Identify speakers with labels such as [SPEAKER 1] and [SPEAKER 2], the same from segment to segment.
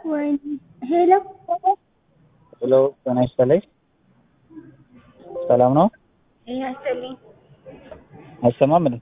[SPEAKER 1] ወይ ሄሎ
[SPEAKER 2] ሄሎ ጤና ይስጥልኝ። ሰላም ነው?
[SPEAKER 1] ጤና ይስጥልኝ።
[SPEAKER 2] አይሰማም እንዴ?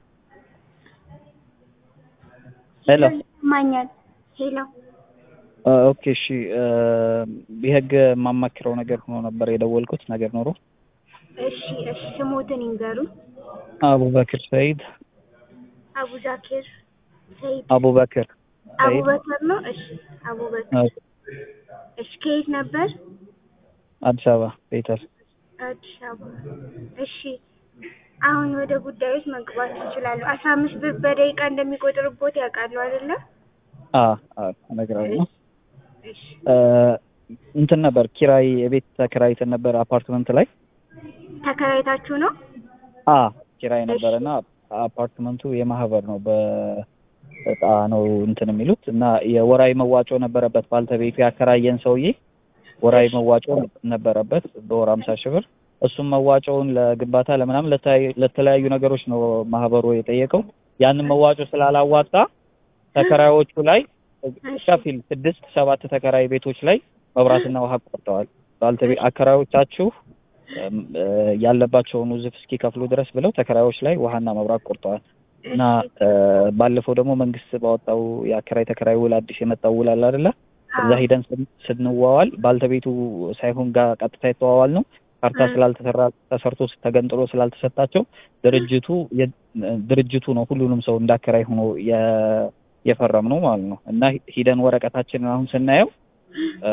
[SPEAKER 2] ሄሎ
[SPEAKER 1] ይሰማኛል። ሄሎ
[SPEAKER 2] ኦኬ እሺ። የህግ የማማክረው ነገር ሆኖ ነበር የደወልኩት ነገር ኖሮ።
[SPEAKER 1] እሺ እሺ፣ ስሞትን ይንገሩኝ።
[SPEAKER 2] አቡበክር ሰይድ።
[SPEAKER 1] አቡዛኪር ሰይድ
[SPEAKER 2] አቡበክር ሰይድ
[SPEAKER 1] አቡበከር ነው። እሺ አቡበከር። እሺ ከየት ነበር?
[SPEAKER 2] አዲስ አበባ ቤተል።
[SPEAKER 1] አዲስ አበባ። እሺ አሁን ወደ ጉዳዮች መግባት ይችላሉ። አስራ አምስት ብር በደቂቃ እንደሚቆጥርቦት ያውቃሉ አይደለ?
[SPEAKER 2] አ አ እነግራለሁ።
[SPEAKER 1] እሺ
[SPEAKER 2] እንትን ነበር ኪራይ የቤት ተከራይተን ነበር አፓርትመንት ላይ
[SPEAKER 1] ተከራይታችሁ ነው?
[SPEAKER 2] አ ኪራይ ነበረና አፓርትመንቱ የማህበር ነው በእጣ ነው እንትን የሚሉት እና የወራዊ መዋጮ ነበረበት። ባልተቤቱ ያከራየን ሰውዬ ወራዊ መዋጮ ነበረበት በወር አምሳ ሺህ ብር። እሱም መዋጮውን ለግንባታ ለምናምን ለተለያዩ- ለተለያዩ ነገሮች ነው ማህበሩ የጠየቀው። ያንን መዋጮ ስላላዋጣ ተከራዮቹ ላይ ከፊል ስድስት ሰባት ተከራይ ቤቶች ላይ መብራትና ውሃ ቆርጠዋል። ባልተቤ አከራዮቻችሁ እም፣ እ፣ ያለባቸውን ውዝፍ እስኪከፍሉ ድረስ ብለው ተከራዮች ላይ ውሃና መብራት ቆርጠዋል እና እ፣ ባለፈው ደግሞ መንግስት ባወጣው የአከራይ ተከራይ ውል አዲስ የመጣው ውል አለ አይደለ? እዛ ሂደን ስን- ስንዋዋል ባልተቤቱ ሳይሆን ጋር ቀጥታ የተዋዋል ነው ካርታ ስላልተሰራ ተሰርቶ ተገንጥሎ ስላልተሰጣቸው ድርጅቱ የ- ድርጅቱ ነው ሁሉንም ሰው እንዳከራይ ሆኖ የ- የፈረም ነው ማለት ነው። እና ሂደን ወረቀታችንን አሁን ስናየው እ፣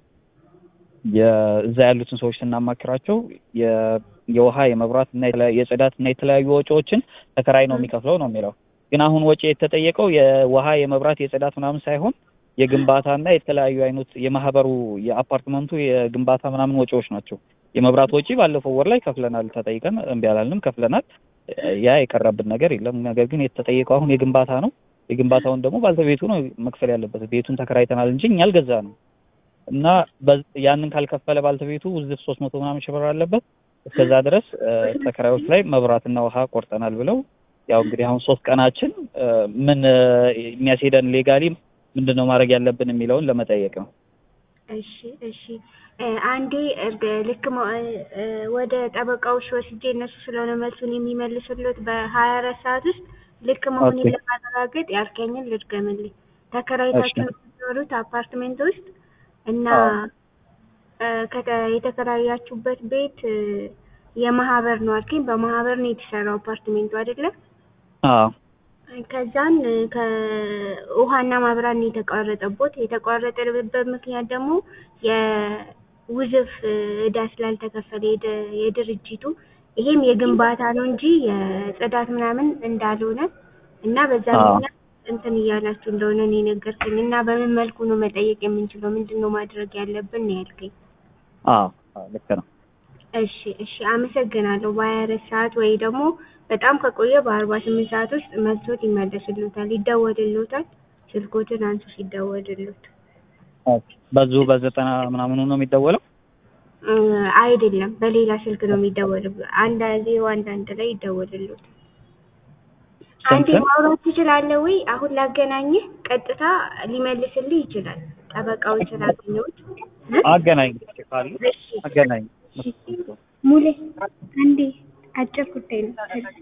[SPEAKER 2] የእዛ ያሉትን ሰዎች ስናማክራቸው የ- የውሃ የመብራት እና የተለያዩ የጽዳት እና የተለያዩ ወጪዎችን ተከራይ ነው የሚከፍለው ነው የሚለው። ግን አሁን ወጪ የተጠየቀው የውሃ የመብራት የጽዳት ምናምን ሳይሆን የግንባታ እና የተለያዩ አይነት የማህበሩ የአፓርትመንቱ የግንባታ ምናምን ወጪዎች ናቸው። የመብራት ወጪ ባለፈው ወር ላይ ከፍለናል፣ ተጠይቀን እምቢ አላልንም፣ ከፍለናል። ያ የቀረብን ነገር የለም። ነገር ግን የተጠየቀው አሁን የግንባታ ነው። የግንባታውን ደግሞ ባልተቤቱ ነው መክፈል ያለበት። ቤቱን ተከራይተናል እንጂ እኛ አልገዛ ነው እና በዝ- ያንን ካልከፈለ ባልተቤቱ ውዝፍ ሶስት መቶ ምናምን ሺህ ብር አለበት። እስከዛ ድረስ እ፣ ተከራዮች ላይ መብራትና ውሃ ቆርጠናል ብለው ያው እንግዲህ አሁን ሶስት ቀናችን እ፣ ምን እ፣ የሚያስሄደን ሌጋሊ ምንድን ነው ማድረግ ያለብን የሚለውን ለመጠየቅ ነው።
[SPEAKER 1] እሺ እሺ እ፣ አንዴ እርግ ልክ መ- እ፣ ወደ ጠበቃዎች ወስጄ እነሱ ስለሆነ መልሱን የሚመልስሉት በሀያ አራት ሰዓት ውስጥ ልክ መሆኑን
[SPEAKER 2] ኦኬ።
[SPEAKER 1] ለማረጋገጥ ያልከኝን ልድገምልኝ። ተከራይታችሁ
[SPEAKER 2] እሺ።
[SPEAKER 1] የምትኖሩት አፓርትሜንት ውስጥ እና
[SPEAKER 2] አዎ።
[SPEAKER 1] እ፣ ከተ- የተከራያችሁበት ቤት እ፣ የማህበር ነው አልከኝ። በማህበር ነው የተሰራው አፓርትሜንቱ አይደለ?
[SPEAKER 2] አዎ
[SPEAKER 1] ከዛን እ፣ ከውሃና ማብራት ነው የተቋረጠቦት። የተቋረጠበት ምክንያት ደግሞ የውዝፍ እ፣ እዳ ስላልተከፈለ የደ- የድርጅቱ ይሄም የግንባታ ነው እንጂ የጽዳት ምናምን እንዳልሆነ እና በዛ
[SPEAKER 2] አዎ።
[SPEAKER 1] ምክንያት እንትን እያላችሁ እንደሆነ ነው የነገርከኝ። እና በምን መልኩ ነው መጠየቅ የምንችለው? ምንድን ነው ማድረግ ያለብን ነው ያልከኝ።
[SPEAKER 2] አዎ አዎ፣ ልክ ነው።
[SPEAKER 1] እሺ እሺ፣ አመሰግናለሁ። በሀያ አራት ሰዓት ወይ ደግሞ በጣም ከቆየ በአርባ ስምንት ሰዓት ውስጥ መልሶት ይመለስልዎታል፣ ይደወልልዎታል። ስልኮትን አንሱ ሲደወልልዎት።
[SPEAKER 2] ኦኬ። በዙ በዘጠና ምናምኑ ነው የሚደወለው።
[SPEAKER 1] እ፣ አይደለም በሌላ ስልክ ነው የሚደወል። አንድ ዜሮ አንድ አንድ ላይ ይደወልልዎት። አንዴ
[SPEAKER 2] ስንት?
[SPEAKER 1] ማውራት ትችላለህ ወይ? አሁን ላገናኝህ፣ ቀጥታ ሊመልስልህ ይችላል። ጠበቃውን ስላገኘሁት እ?
[SPEAKER 2] አገናኝ ካሉ
[SPEAKER 1] እሺ
[SPEAKER 2] አገናኝ።
[SPEAKER 1] ሙሌ አንዴ አጭር ጉዳይ ነው።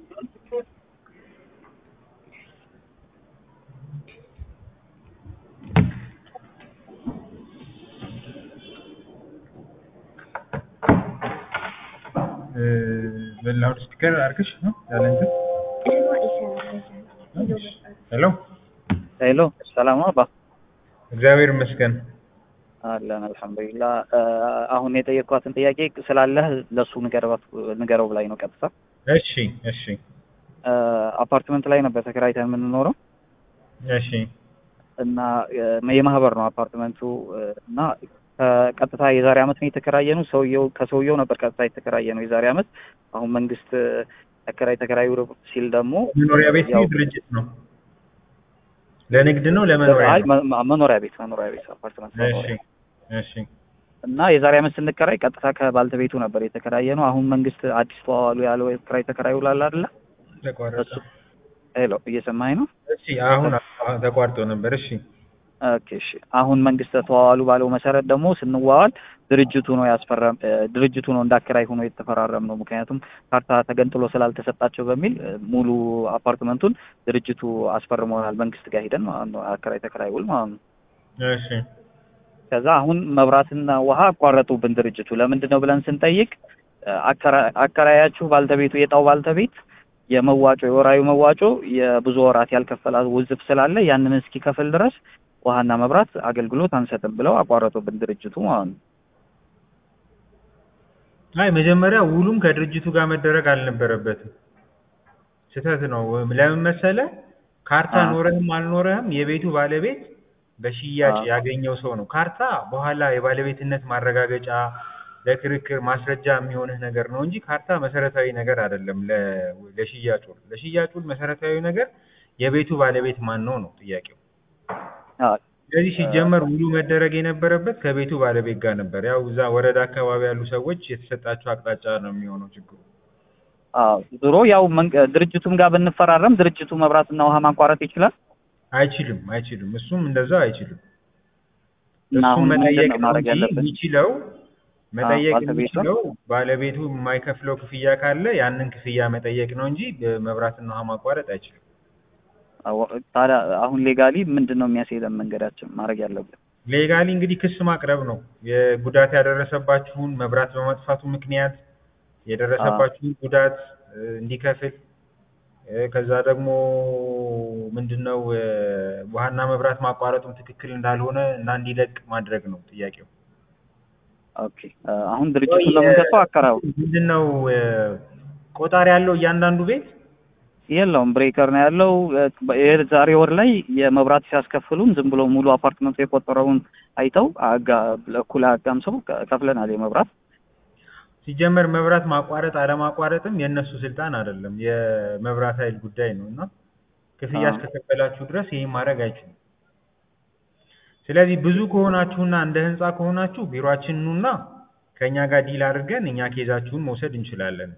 [SPEAKER 3] በላውድ ስፒከር አድርገሽ ነው ያለ እንትን
[SPEAKER 1] እማ ይሰራል በዛ ነው።
[SPEAKER 3] ሄሎ
[SPEAKER 2] ሄሎ፣ ሰላም ነው አባ?
[SPEAKER 3] እግዚአብሔር ይመስገን
[SPEAKER 2] አለን አልሐምዱሊላህ። እ፣ አሁን የጠየቅኳትን ጥያቄ ስላለህ ለሱ ንገረው ንገረው ብላኝ ነው ቀጥታ።
[SPEAKER 3] እሺ እሺ
[SPEAKER 2] እ፣ አፓርትመንት ላይ ነበር ተከራይተን የምንኖረው
[SPEAKER 3] እሺ
[SPEAKER 2] እና እ፣ የማህበር ነው አፓርትመንቱ እ፣ እና ከቀጥታ የዛሬ አመት ነው የተከራየ ነው። ሰውየው ከሰውየው ነበር ቀጥታ የተከራየ ነው የዛሬ አመት። አሁን መንግስት እ፣ ተከራይ ተከራዩ ሲል ደግሞ
[SPEAKER 3] መኖሪያ ቤት ነው
[SPEAKER 2] ያው-
[SPEAKER 3] ድርጅት ነው ለንግድ ነው ለመኖሪያ
[SPEAKER 2] አይ
[SPEAKER 3] ነው
[SPEAKER 2] መ- መ- መኖሪያ ቤት መኖሪያ ቤት አፓርትመንት
[SPEAKER 3] እሺ
[SPEAKER 2] መኖሪያ
[SPEAKER 3] እሺ
[SPEAKER 2] እና የዛሬ አመት ስንከራይ ቀጥታ ከባልተቤቱ ነበር የተከራየ ነው። አሁን መንግስት አዲስ ተዋዋሉ ያለው የክራይ ተከራዩ ላለ አይደለ?
[SPEAKER 3] ተቋረጠ
[SPEAKER 2] እሱ ሄሎ እየሰማኸኝ ነው?
[SPEAKER 3] እሺ አሁን ተቋርጦ ነበር እሺ
[SPEAKER 2] ኦኬ እሺ። አሁን መንግስት ተዋዋሉ ባለው መሰረት ደግሞ ስንዋዋል ድርጅቱ ነው ያስፈረም እ፣ ድርጅቱ ነው እንዳከራይ ሆኖ የተፈራረም ነው። ምክንያቱም ካርታ ተገንጥሎ ስላልተሰጣቸው በሚል እ፣ ሙሉ አፓርትመንቱን ድርጅቱ አስፈርመናል። መንግስት ጋር ሄደን ማለት ነው አከራይ ተከራይ ውል ማለት ነው።
[SPEAKER 3] እሺ
[SPEAKER 2] ከዛ አሁን መብራትና ውሃ አቋረጡብን ድርጅቱ። ለምንድን ነው ብለን ስንጠይቅ እ፣ አከራ- አከራያችሁ ባልተቤቱ የጣው ባልተቤት የመዋጮ የወራዊ መዋጮ የብዙ ወራት ያልከፈላት ውዝፍ ስላለ ያንን እስኪከፍል ድረስ ውሃና መብራት አገልግሎት አንሰጥም ብለው አቋረጡብን ድርጅቱ ማለት ነው።
[SPEAKER 3] አይ መጀመሪያ ውሉም ከድርጅቱ ጋር መደረግ አልነበረበትም። ስህተት ነው። ለምን መሰለ? ካርታ
[SPEAKER 2] አ።
[SPEAKER 3] ኖረህም አልኖረህም የቤቱ ባለቤት በሽያጭ
[SPEAKER 2] አ።
[SPEAKER 3] ያገኘው ሰው ነው። ካርታ በኋላ የባለቤትነት ማረጋገጫ ለክርክር ማስረጃ የሚሆንህ ነገር ነው እንጂ ካርታ መሰረታዊ ነገር አይደለም። ለ- ለሽያጭ ውል ለሽያጭ ውል መሰረታዊ ነገር የቤቱ ባለቤት ማን ነው ነው ጥያቄው።
[SPEAKER 2] አዎ
[SPEAKER 3] ስለዚህ ሲጀመር ውሉ መደረግ የነበረበት ከቤቱ ባለቤት ጋር ነበር። ያው እዛ ወረዳ አካባቢ ያሉ ሰዎች የተሰጣቸው አቅጣጫ ነው የሚሆነው ችግሩ።
[SPEAKER 2] አዎ ዞሮ ያው መንግ- ድርጅቱም ጋር ብንፈራረም ድርጅቱ መብራትና ውሃ ማቋረጥ ይችላል
[SPEAKER 3] አይችልም አይችልም። እሱም እንደዛው አይችልም።
[SPEAKER 2] እና
[SPEAKER 3] እሱም
[SPEAKER 2] አሁን ምንድን
[SPEAKER 3] መጠየቅ
[SPEAKER 2] ነው
[SPEAKER 3] ነው
[SPEAKER 2] ማድረግ
[SPEAKER 3] እንጂ
[SPEAKER 2] ያለብን?
[SPEAKER 3] የሚችለው መጠየቅ
[SPEAKER 2] ባለቤቱ?
[SPEAKER 3] የሚችለው ባለቤቱ የማይከፍለው ክፍያ ካለ ያንን ክፍያ መጠየቅ ነው እንጂ መብራትና ውሃ ማቋረጥ አይችልም።
[SPEAKER 2] አዎ፣ ታዲያ አሁን ሌጋሊ ምንድን ነው የሚያስሄደን መንገዳችን ማድረግ ያለብን?
[SPEAKER 3] ሌጋሊ እንግዲህ ክስ ማቅረብ ነው። የጉዳት ያደረሰባችሁን መብራት በመጥፋቱ ምክንያት የደረሰባችሁን ጉዳት እ፣ እንዲከፍል እ፣ ከዛ ደግሞ ምንድነው እ፣ ውሃና መብራት ማቋረጡም ትክክል እንዳልሆነ እና እንዲለቅ ማድረግ ነው ጥያቄው።
[SPEAKER 2] ኦኬ እ፣ አሁን ድርጅቱን ለምንከሰው አከራው
[SPEAKER 3] ምንድነው እ፣ ቆጣሪ ያለው እያንዳንዱ ቤት
[SPEAKER 2] የለውም ብሬከር ነው ያለው። እ፣ የዛሬ ወር ላይ የመብራት ሲያስከፍሉን ዝም ብሎ ሙሉ አፓርትመንቱ የቆጠረውን አይተው አጋ ለእኩል አጋምሰው ከ- ከፍለናል የመብራት
[SPEAKER 3] ሲጀመር መብራት ማቋረጥ አለማቋረጥም የእነሱ ስልጣን አይደለም፣ የመብራት ኃይል ጉዳይ ነው እና ክፍያ
[SPEAKER 2] አዎ።
[SPEAKER 3] እስከከፈላችሁ ድረስ ይህን ማድረግ አይችሉም። ስለዚህ ብዙ ከሆናችሁና እንደ ህንፃ ከሆናችሁ ቢሮአችን ኑና ከእኛ ጋር ዲል አድርገን እኛ ኬዛችሁን መውሰድ እንችላለን።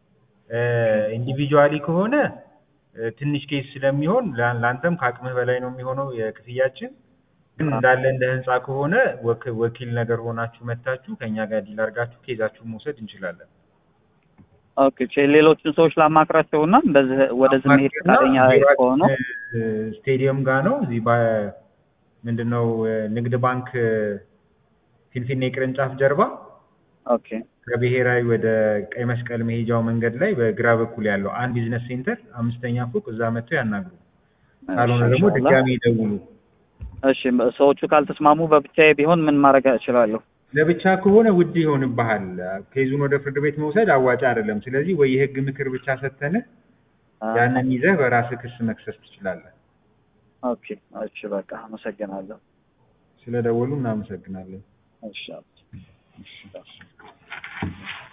[SPEAKER 3] ኢንዲቪጁዋሊ ከሆነ እ፣ ትንሽ ኬስ ስለሚሆን ላ- ለአንተም ከአቅምህ በላይ ነው የሚሆነው የክፍያችን። ግን እንዳለ እንደ ህንፃ ከሆነ ወክ- ወኪል ነገር ሆናችሁ መታችሁ ከእኛ ጋር ዲል አድርጋችሁ ኬዛችሁን መውሰድ እንችላለን።
[SPEAKER 2] ኦኬ ቼ ሌሎችን ሰዎች ላማክራቸው እና እንደዚህ ወደዚህ መሄድ
[SPEAKER 3] ማርኬትና
[SPEAKER 2] ፈቃደኛ
[SPEAKER 3] ቢሮአችን
[SPEAKER 2] ከሆኑ
[SPEAKER 3] እ፣ ስቴዲየም ጋር ነው። እዚህ በ- ምንድነው እ፣ ንግድ ባንክ እ፣ ፊንፊኔ ቅርንጫፍ ጀርባ
[SPEAKER 2] ኦኬ
[SPEAKER 3] ከብሔራዊ ወደ ቀይ መስቀል መሄጃው መንገድ ላይ በግራ በኩል ያለው አንድ ቢዝነስ ሴንተር አምስተኛ ፎቅ እዛ መጥተው ያናግሩ። ካልሆነ
[SPEAKER 2] እሺ፣
[SPEAKER 3] ደግሞ
[SPEAKER 2] ኢንሻአላህ።
[SPEAKER 3] ድጋሚ ይደውሉ።
[SPEAKER 2] እሺ ሰዎቹ ካልተስማሙ በብቻዬ ቢሆን ምን ማድረግ እችላለሁ?
[SPEAKER 3] ለብቻ ከሆነ ውድ ይሆንብሃል። ኬዙን ወደ ፍርድ ቤት መውሰድ አዋጭ አይደለም። ስለዚህ ወይ የህግ ምክር ብቻ ሰተንህ ያንን ይዘህ በራስህ ክስ መክሰስ ትችላለህ።
[SPEAKER 2] ኦኬ እሺ በቃ አመሰግናለሁ።
[SPEAKER 3] ስለደወሉ እናመሰግናለን።
[SPEAKER 2] እሺ